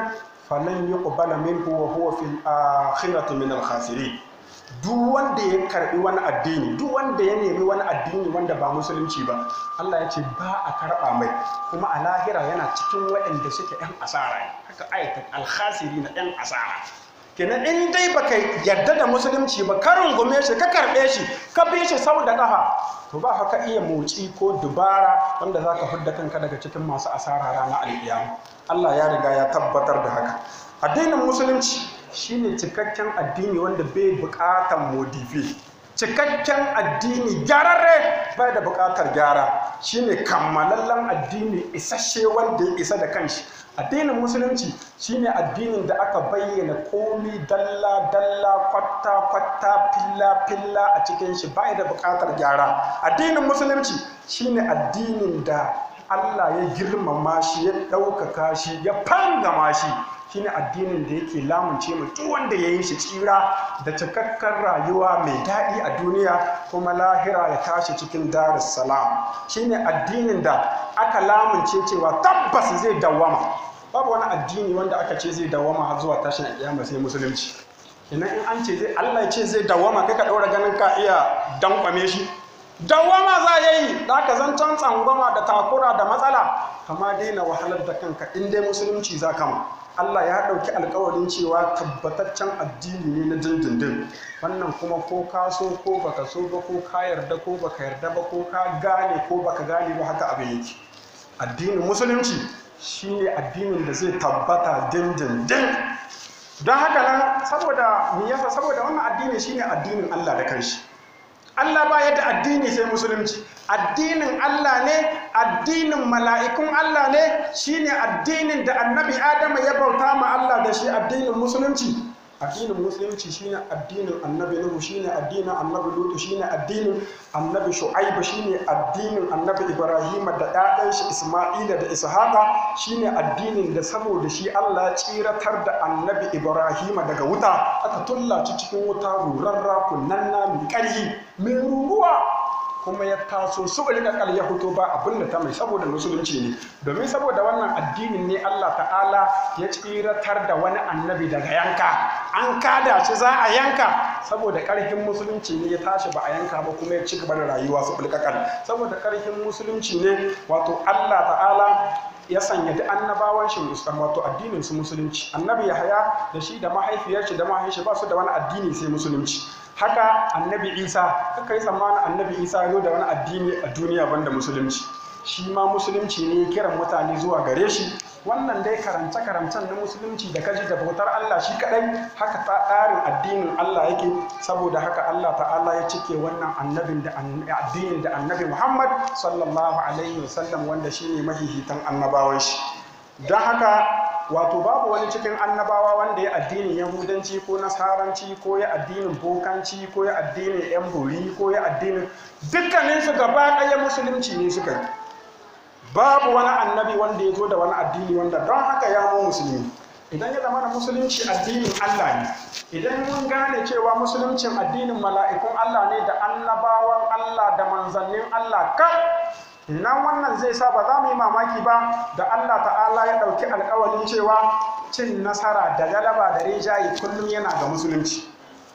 falan yuqbala minhu wa huwa fil akhirati min al khasirin duk wanda ya karbi wani addini duk wanda ya nemi wani addini wanda ba musulunci ba Allah ya ce ba a karba mai kuma a lahira yana cikin waɗanda suke yan asara haka ayatul al khasirin yan asara kenan in dai baka yarda da musulunci ba ka rungume shi ka karbe shi ka bi shi sau da kafa to ba haka iya motsi ko dubara wanda za ka fidda kanka daga cikin masu asara ranar alƙiyama Allah ya riga ya tabbatar da haka addinin musulunci shine cikakken addini wanda bai buƙatar modifi cikakken addini gyararre bai da buƙatar gyara shine kammalallen addini isasshe wanda ya isa da kanshi addinin musulunci shine addinin da aka bayyana komi dalla dalla kwatta kwatta filla filla a cikin shi bai da buƙatar gyara addinin musulunci shine addinin da Allah ya girmama shi ya ɗaukaka shi ya fangama shi shine addinin da yake lamunce mu duk wanda ya yi shi tsira da cikakken rayuwa mai daɗi a duniya kuma lahira ya tashi cikin darus salam shine addinin da aka lamunce cewa tabbas zai dawwama babu wani addini wanda aka ce zai dawwama har zuwa tashin kiyama sai musulunci ina in an ce zai Allah ya ce zai dawwama kai ka ɗaura ganin ka iya dankwame shi dawwama za ya yi da aka zancen tsangwama da takura da matsala kama daina wahalar da kanka in dai musulunci za kama Allah ya ɗauki alkawarin cewa tabbataccen addini ne na dindindin wannan kuma ko ka so ko baka so ba ko ka yarda ko baka yarda ba ko ka gane ko baka gane ba haka abin yake addinin musulunci shine addinin da zai tabbata dindindin don haka nan saboda me yasa saboda wannan addini shine addinin Allah da kanshi Allah ba yadda addini sai musulunci addinin Allah ne addinin mala'ikun Allah ne shine addinin da annabi Adama ya bauta ma Allah da shi addinin musulunci addinin musulunci shine addinin annabi Nuhu shine addinin annabi Lutu shine addinin annabi Shu'aibu shine addinin annabi Ibrahim da ƴaƴan shi Isma'ila da Ishaqa shine addinin da saboda shi Allah ya tsiratar da annabi Ibrahim daga wuta aka tullaci cikin wuta rurarra kunnanna mai ƙarfi mai ruruwa kuma ya taso su ƙalƙal ya fito ba abin da ta mai saboda musulunci ne domin saboda wannan addinin ne Allah ta'ala ya tsiratar da wani annabi daga yanka an kada shi za a yanka saboda ƙarfin musulunci ne ya tashi ba a yanka ba kuma ya ci gaba da rayuwa su ƙalƙal saboda ƙarfin musulunci ne wato Allah ta'ala ya sanya da annabawan shi musulman wato addinin su musulunci annabi yahaya da shi da mahaifiyar shi da mahaifiyar ba su da wani addini sai musulunci haka annabi isa aka yi tsammanin annabi isa ya zo da wani addini a duniya banda musulunci shi ma musulunci ne kiran mutane zuwa gare shi wannan dai karance karancen na musulunci da kaji da bautar Allah shi kadai haka tsarin addinin Allah yake saboda haka Allah ta'ala ya cike wannan annabin da addinin da annabi Muhammad sallallahu alaihi wasallam wanda shine mahihitan annabawan shi don haka wato babu wani cikin annabawa wanda ya addinin yahudanci ko nasaranci ko ya addinin bokanci ko ya addinin yan bori ko ya addinin dukkaninsu gaba ɗaya musulunci ne suka yi babu wani annabi wanda ya zo da wani addini wanda don haka ya mu musulmi idan ya zama da musulunci addinin Allah ne idan mun gane cewa musuluncin addinin mala'ikun Allah ne da annabawan Allah da manzannin Allah kan nan wannan zai sa ba za mu yi mamaki ba da Allah ta'ala ya ɗauki alƙawarin cewa cin nasara da galaba da rinjaye kullum yana ga musulunci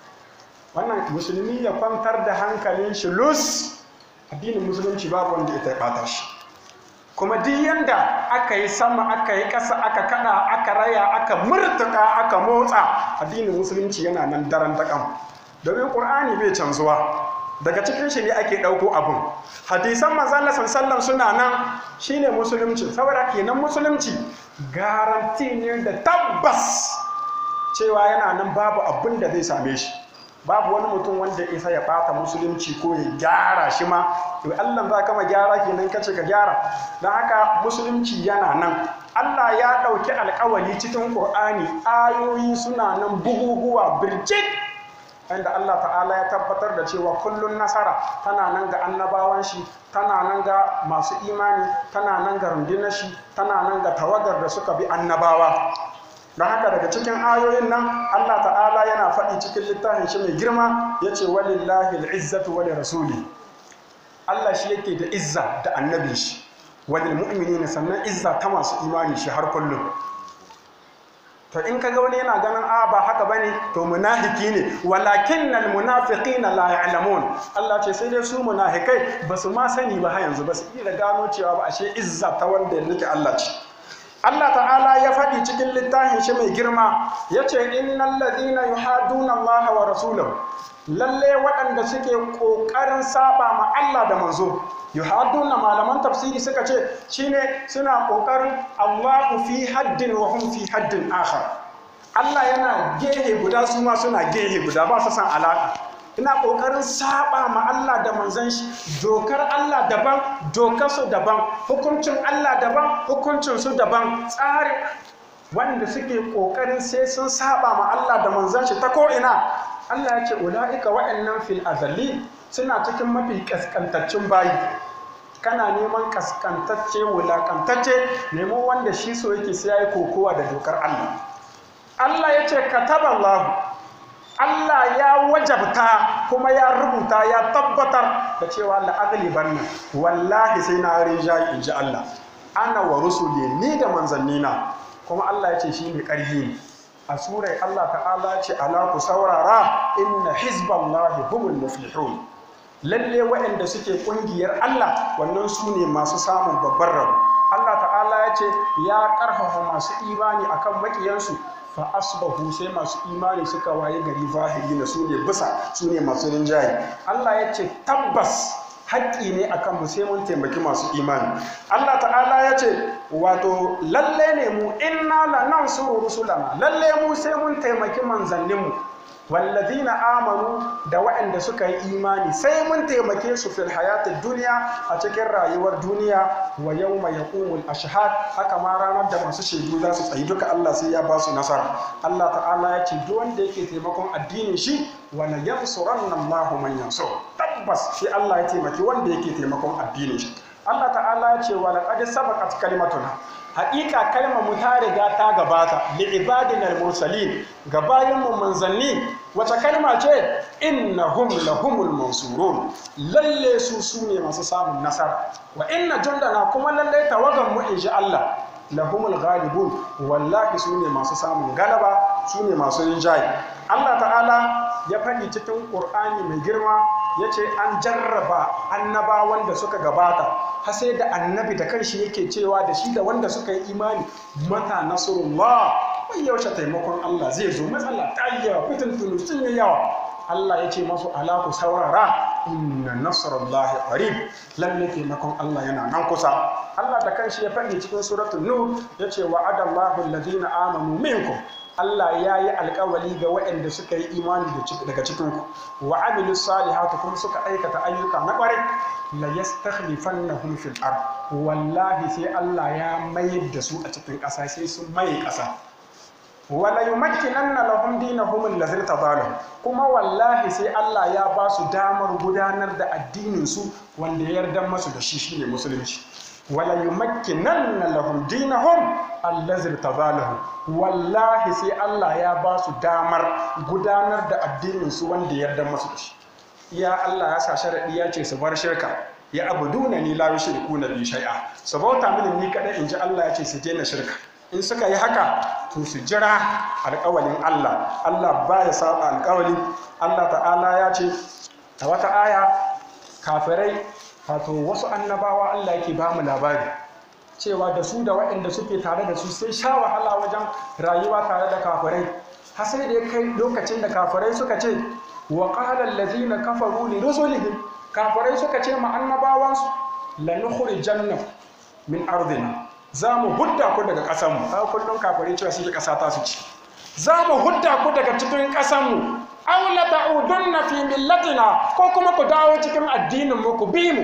wannan musulmi ya kwantar da hankalin shi lus addinin musulunci babu wanda ita ya ɓata shi kuma duk yanda aka yi sama aka yi ƙasa aka kada aka raya aka murtuka aka motsa addinin musulunci yana nan daren daƙam domin ƙur'ani bai canzuwa daga cikin shi ne ake ɗauko abun hadisan manzala sallallahu suna nan shine musulunci saboda kenan musulunci garanti ne da tabbas cewa yana nan babu abin da zai same shi babu wani mutum wanda ya isa ya bata musulunci ko ya gyara shi ma to Allah za ka ma gyara kenan kace ka gyara don haka musulunci yana nan Allah ya ɗauki alƙawari cikin Qur'ani ayoyi suna nan buguguwa birjit inda Allah ta'ala ya tabbatar da cewa kullun nasara tana nan ga annabawan shi tana nan ga masu imani tana nan ga rundunar shi tana nan ga tawagar da suka bi annabawa don haka daga cikin ayoyin nan Allah ta'ala yana faɗi cikin littafin shi mai girma ya ce walillahi al'izzatu wa rasuli Allah shi yake da izza da annabin shi walil mu'minina sannan izza ta masu imani shi har kullum to in kaga wani yana ganin a ba haka bane to munafiki ne walakinnal munafiqina la ya'lamun Allah ce sai dai su munafikai ba su ma sani ba har yanzu ba su iya gano cewa ba ashe izza ta wanda ya rike Allah ce Allah ta'ala ya faɗi cikin littafin shi mai girma ya ce innal ladina yuhaduna Allah wa rasulahu lalle waɗanda suke ƙoƙarin saba ma Allah da manzo yuhaduna malaman tafsiri suka ce shine suna ƙoƙarin Allahu fi haddin wa hum fi haddin akhar Allah yana gehe guda su ma suna gehe guda ba su san alaka ina ƙoƙarin saba ma Allah da manzon shi dokar Allah daban dokar su daban hukuncin Allah daban hukuncin su daban tsarin wanda suke ƙoƙarin sai sun saba ma Allah da manzon shi ta ko ina Allah ya ce ula'ika wa'annan fil azali suna cikin mafi kaskantaccen bayi kana neman kaskantacce wulakantacce nemo wanda shi so yake sai yayi kokowa da dokar Allah Allah ya ce kataballahu Allah ya wajabta kuma ya rubuta ya tabbatar da cewa la'agli banna wallahi sai na rinjayi in ji Allah ana wa rusuli ni da manzannina kuma Allah ya ce shi ne ƙarfi ne a surai Allah ta'ala ce ala ku saurara inna hizballahi humul muflihun lalle waɗanda suke ƙungiyar Allah wannan su ne masu samun babban rabu Allah ta'ala ya ce ya ƙarfafa masu imani akan maƙiyansu fa asbahu sai masu imani suka waye gari zahiri na su ne bisa su ne masu rinjaye Allah ya ce tabbas haƙƙi ne akan mu sai mun taimaki masu imani Allah ta'ala ya ce wato lalle ne mu inna la nansuru rusulana lalle mu sai mun taimaki manzanninmu wallazina amanu da waɗanda suka yi imani sai mun taimake su fil hayatid duniya a cikin rayuwar duniya wa yawma yaqumul ashhad haka ma ranar da masu shaidu za su tsayi duka Allah sai ya ba su nasara Allah ta'ala ya ce duk wanda yake taimakon addinin shi wa la yansuranna Allahu man yansur tabbas shi Allah ya taimaki wanda yake taimakon addinin shi Allah ta'ala ya ce wa laqad sabaqat kalimatuna haƙiƙa kalmar mu ta riga ta gabata li ibadinal mursalin ga bayin mu manzanni wace kalma ce innahum lahumul mansurun lalle su su ne masu samun nasara wa inna jundana kuma lalle tawagan mu inji Allah lahumul ghalibun wallahi su ne masu samun galaba su ne masu rinjaye Allah ta'ala ya faɗi cikin Qur'ani mai girma ya ce an jarraba annabawan da suka gabata har sai da annabi da kanshi yake cewa da shi da wanda suka yi imani mata nasrullah mai yaushe taimakon Allah zai zo matsala ta yi yawa fitin tunu sun yi yawa Allah ya ce masu ala ku saurara inna nasrullahi qarib lalle taimakon Allah yana nan kusa Allah da kanshi ya faɗi cikin suratul nur ya ce wa'adallahu alladhina amanu minkum Allah ya yi alkawali ga waɗanda suka yi imani daga cikinku wa amilu salihatu kuma suka aikata ayyuka na ƙwarai la yastakhlifannahum fil ard wallahi sai Allah ya mayar da su a cikin ƙasa sai sun maye ƙasa wala yumakkinanna lahum dinahum allazi tadalahum kuma wallahi sai Allah ya ba su damar gudanar da addinin su wanda ya yarda masu da shi shine musulunci wala yumakkinanna lahum dinahum allazi tadalahum wallahi sai Allah ya ba su damar gudanar da addinin su wanda ya yarda masu da shi ya Allah ya sa sharadi ya ce su bar shirka ya abuduna ni la yushrikuna bi shay'a su bauta mini ni kadai inji Allah ya ce su daina shirka in suka yi haka to su jira alƙawalin Allah Allah ba ya saba alƙawali Allah ta'ala ya ce a wata aya kafirai wato wasu annabawa Allah yake ba mu labari cewa da su da waɗanda suke tare da su sai sha wahala wajen rayuwa tare da kafirai har sai da ya kai lokacin da kafirai suka ce wa qala allazina kafaru li rusulihim kafirai suka ce ma annabawansu lanukhrijanna min ardina za mu hudda ku daga ƙasanmu a kullum kafirai cewa suke ƙasa ta su ci za mu hudda ku daga cikin ƙasanmu aw la ta'udunna fi millatina ko kuma ku dawo cikin addinin mu ku bi mu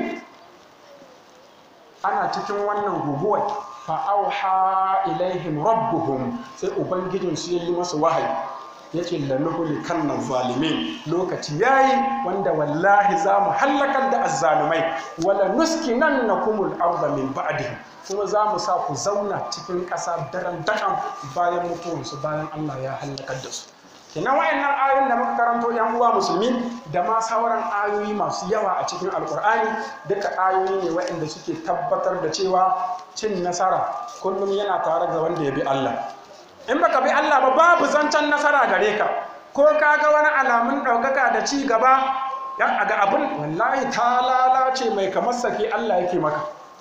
ana cikin wannan guguwar fa auha ilaihim rabbuhum sai ubangijin su yi masu wahayi yace lanuhuli kannan zalimin lokaci yayi wanda wallahi za mu hallakar da azzalumai wala nuskinannakumul arda min ba'dihim kuma za mu sa ku zauna cikin ƙasa daren daƙan bayan mutuwarsu bayan Allah ya hallakar da su kenan wayannan ayoyin da muka karanto yan uwa musulmi da ma sauran ayoyi masu yawa a cikin alkur'ani duka ayoyi ne wayanda suke tabbatar da cewa cin nasara kullum yana tare da wanda ya bi Allah in baka bi Allah ba babu zancen nasara gare ka ko ka ga wani alamun ɗaukaka da ci gaba ya ga abin wallahi ta lalace mai kamar sake Allah yake maka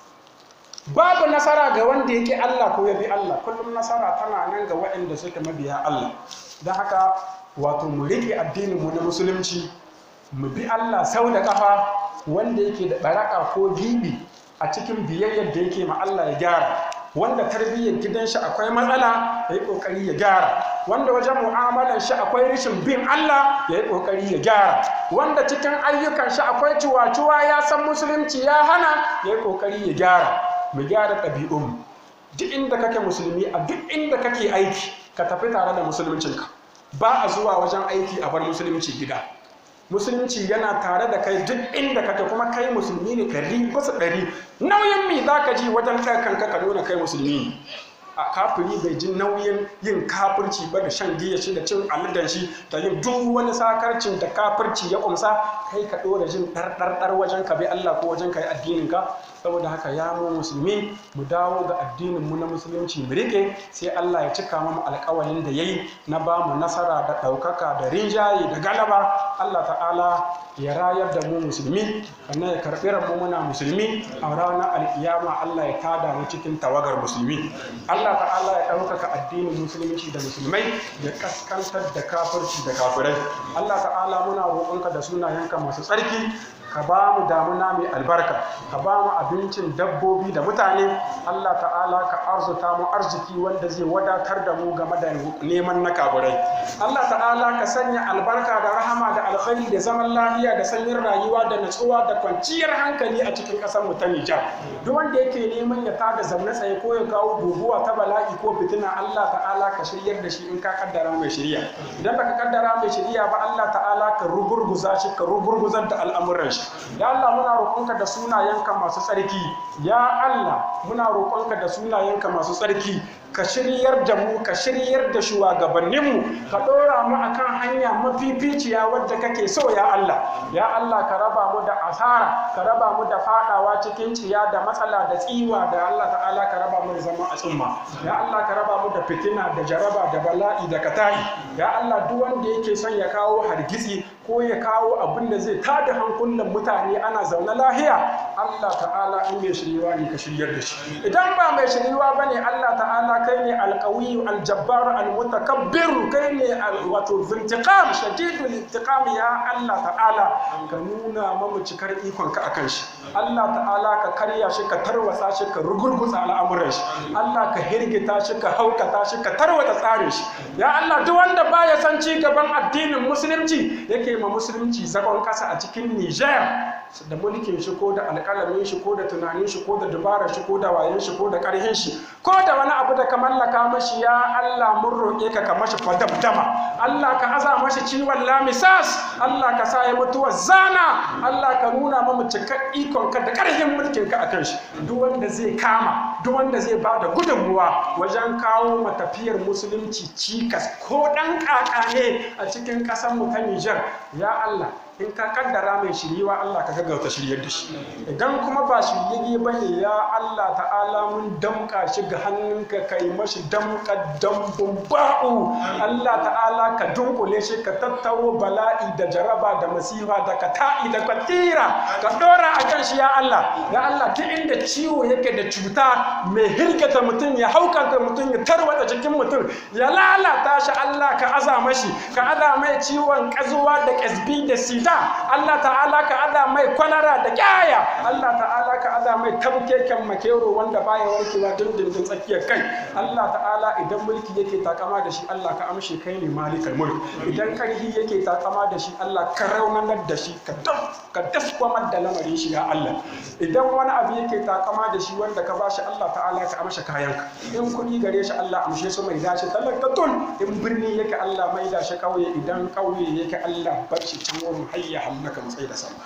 babu nasara ga wanda yake Allah ko ya bi Allah kullum nasara tana nan ga waɗanda suke mabiya Allah don haka wato mu riƙe addinin mu na musulunci mu bi Allah sau da ƙafa wanda yake da baraka ko gibi a cikin biyayyar da yake ma Allah ya gyara wanda tarbiyyar gidan shi akwai matsala ya yi ƙoƙari ya gyara wanda wajen mu'amalar shi akwai rashin bin Allah ya yi ƙoƙari ya gyara wanda cikin ayyukan shi akwai ciwa-ciwa ya san musulunci ya hana ya yi ƙoƙari ya gyara mu gyara ɗabi'un duk inda kake musulmi a duk inda kake aiki ka tafi tare da musuluncinka ba a zuwa wajen aiki a bar musulunci gida musulunci yana tare da kai duk inda kake kuma kai musulmi ne ɗari bisa ɗari nauyin mi za ka ji wajen ɗaga kanka ka nuna kai musulmi a kafiri bai ji nauyin yin kafirci ba da shan giya shi da cin aladan shi da yin duk wani sakarcin da kafirci ya kumsa kai ka ɗora jin ɗarɗarɗar wajen ka bi Allah ko wajen ka yi addinin ka saboda haka ya mu musulmi mu dawo ga addinin mu na musulunci mu rike sai Allah ya cika mu alƙawalin da yayi na ba mu nasara da ɗaukaka da rinjaye da galaba Allah ta'ala ya rayar da mu musulmi sannan ya karɓi mu muna musulmi a ranar alkiyama Allah ya tada mu cikin tawagar musulmi Allah ta'ala ya ɗaukaka addinin musulunci da musulmai ya kaskantar da kafirci da kafirai Allah ta'ala muna roƙonka da sunayenka masu tsarki ka ba mu damuna mai albarka ka ba mu abincin dabbobi da mutane Allah ta'ala ka arzuta mu arziki wanda zai wadatar da mu game da neman na kaburai Allah ta'ala ka sanya albarka da rahama da alkhairi da zaman lafiya da sanyin rayuwa da natsuwa da kwanciyar hankali a cikin ƙasar mu ta Nijar duk wanda yake neman ya tada zaune tsaye ko ya kawo guguwa ta bala'i ko fitina Allah ta'ala ka shiryar da shi in ka kaddara mai shirya idan baka kaddara mai shirya ba Allah ta'ala ka rugurguza shi ka rugurguzar da al'amuran shi ya Allah muna roƙonka da sunayenka masu tsarki ya Allah muna roƙonka da sunayenka masu tsarki ka shiryar da mu ka shiryar da shugabanninmu ka ɗora mu akan hanya mafificiya wadda kake so ya Allah ya Allah ka raba mu da asara ka raba mu da fadawa cikin ciya da matsala da tsiwa da Allah ta'ala ka raba mu da zama a tsumma ya Allah ka raba mu da fitina da jaraba da bala'i da kata'i ya Allah duk wanda yake son ya kawo hargitsi ko ya kawo abin da zai tada hankulan mutane ana zaune lahiya Allah ta'ala in mai shiriwa ne ka shiryar da shi idan ba mai shiriwa bane Allah ta'ala kai ne alqawi aljabbar almutakabbir kai ne wato zintiqam shadidul intiqam ya Allah ta'ala ka nuna mamu cikar ikon ka akan shi Allah ta'ala ka karya shi ka tarwatsa shi ka rugurguza al'amuran shi Allah ka hirgita shi ka haukata shi ka tarwata tsarin shi ya Allah duk wanda baya san ci gaban addinin musulunci yake ma musulunci zagon kasa a cikin Niger da mulkin shi ko da alƙalamin shi ko da tunanin shi ko da dubarar shi ko da wayen shi ko da ƙarhin shi ko da wani abu da ka mallaka mashi ya Allah mun roƙe ka ka mashi fadabdama Allah ka aza mashi ciwon lamisas Allah ka sa ya mutuwa zana Allah ka nuna mamu cikar ikon ka da ƙarhin mulkin ka akan shi duk wanda zai kama duk wanda zai ba da gudunmuwa wajen kawo matafiyar musulunci cikas ko ɗan ƙaƙa ne a cikin ƙasar mu ta Nijar ya Allah in ka kaddara mai shiriwa Allah ka gaggauta shiryar da shi idan kuma ba shiryayye ba ne ya Allah ta'ala mun damka shi ga hannunka ka yi mashi damka dambun ba'u Allah ta'ala ka dunkule shi ka tattaro bala'i da jaraba da masifa da kata'i da katira ka dora a kan shi ya Allah ya Allah duk inda ciwo yake da cuta mai hirgata mutum ya haukanta mutum ya tarwata jikin mutum ya lalata shi Allah ka aza mashi ka aza mai ciwon kazuwa da kasbi da sida Allah ta'ala ka aza mai kwalara da kyaya Allah ta'ala ka aza mai tabkeken makero wanda baya warkewa dindindin tsakiyar kai Allah ta'ala idan mulki yake takama da shi Allah ka amshe kai ne malikal mulk idan karhi yake takama da shi Allah ka raunanar da shi ka daf ka daskwamar da lamarin shi ya Allah idan wani abu yake takama da shi wanda ka bashi Allah ta'ala ka amshe kayanka in kuɗi gare shi Allah amshe su mai dace talakatun in birni yake Allah mai da shi kauye idan kauye yake Allah bar shi can wurin hayya hallaka matsayi da sama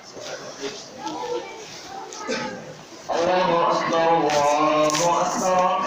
الله أكبر الله أكبر